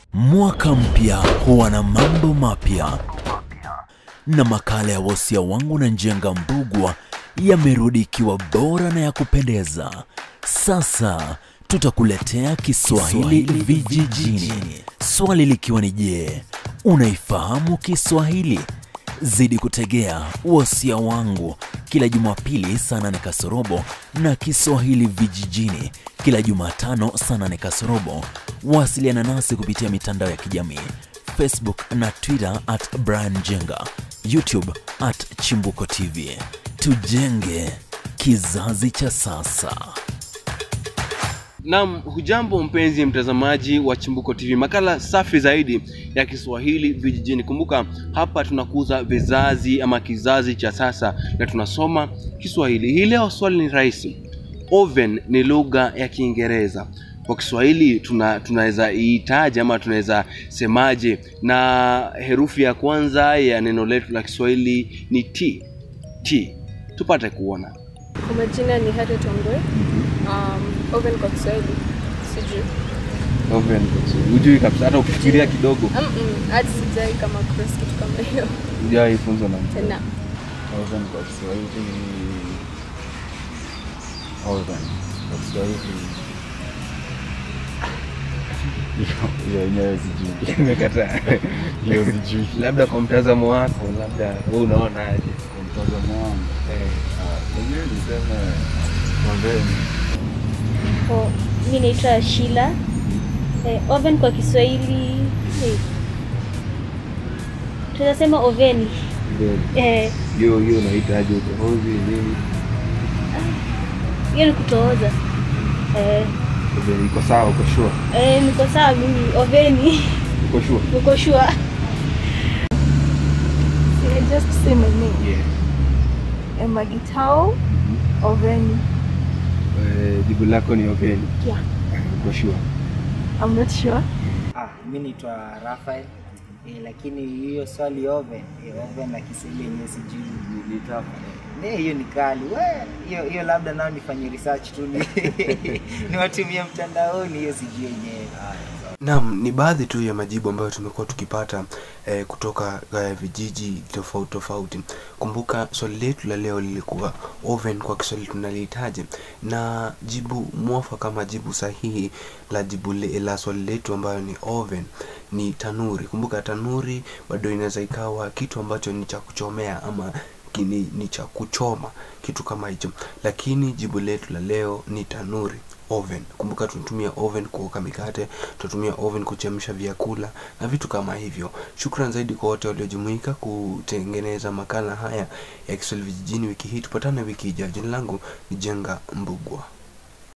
Mwaka mpya huwa na mambo mapya, na makala ya wosia wangu na Njenga Mbugwa yamerudi ikiwa bora na ya kupendeza. Sasa tutakuletea Kiswahili vijijini, swali likiwa ni je, unaifahamu Kiswahili? Zidi kutegea wosia wangu kila Jumapili saa nane kasorobo na Kiswahili vijijini kila Jumatano saa nane kasorobo. Wasiliana nasi kupitia mitandao ya kijamii Facebook na Twitter at Brian Jenga, YouTube at Chimbuko TV. Tujenge kizazi cha sasa. Naam, hujambo mpenzi mtazamaji wa Chimbuko TV, makala safi zaidi ya Kiswahili vijijini. Kumbuka hapa tunakuza vizazi ama kizazi cha sasa na tunasoma Kiswahili. Hii leo swali ni rahisi. Oven ni lugha ya Kiingereza. Kwa Kiswahili tuna tunaweza iitaje ama tunaweza semaje? Na herufi ya kwanza ya neno letu la Kiswahili ni T. T. Tupate kuona. Kwa majina ni Harriet Ongwe. Um, oven kwa Kiswahili sijui. Oven. Hujui kabisa hata ukifikiria kidogo. Mm-mm, hadi sijai kama cross kitu kama hiyo Hujawahi funzwa na mtu. tena. Oven kwa Kiswahili oven kwa Kiswahili hiyo- hiyo yenyewe sijui. Nimekataa. Hiyo sijui. labda kwa mtazamo wako, labda wewe unaonaje? Kwa mtazamo wangu ah, pengine niseme oven Oh, mi naitwa Shila. Eh, oven kwa Kiswahili eh, tunasema oveni. Eh, Hiyo hiyo unahitaji utohozi nini? hiyo ni kutooza. Eh, Oven iko sawa, uko sure? eh, niko sawa mimi oveni. Uko sure? Niko sure. I just say my name. Yeah. Emma Gitao Oveni. Eh, jibu lako ni oven. Yeah. Uko sure? I'm not sure. Ah, mi naitwa Rafael eh, lakini hiyo swali oven eh, oven na Kiswahili yenyewe sijui ni- ni tough. Eh, hiyo ni kali we, hiyo hiyo labda nao nifanye research tu ni niwatumie mtandaoni, hiyo sijui yenyewe. Naam, ni baadhi tu ya majibu ambayo tumekuwa tukipata eh, kutoka eh, vijiji tofauti tofauti. Kumbuka swali letu la leo lilikuwa oven kwa Kiswahili tunalihitaji, na jibu mwafaka kama jibu sahihi la jibu le, la swali letu ambayo ni oven ni tanuri. Kumbuka tanuri bado inaweza ikawa kitu ambacho ni cha kuchomea ama kini, ni cha kuchoma kitu kama hicho, lakini jibu letu la leo ni tanuri oven. Kumbuka tunatumia oven kuoka mikate, tunatumia oven kuchemsha vyakula na vitu kama hivyo. Shukran zaidi kwa wote waliojumuika kutengeneza makala haya ya Kiswahili vijijini wiki hii. Tupatane wiki ijayo. Jina langu ni Jenga Mbugwa.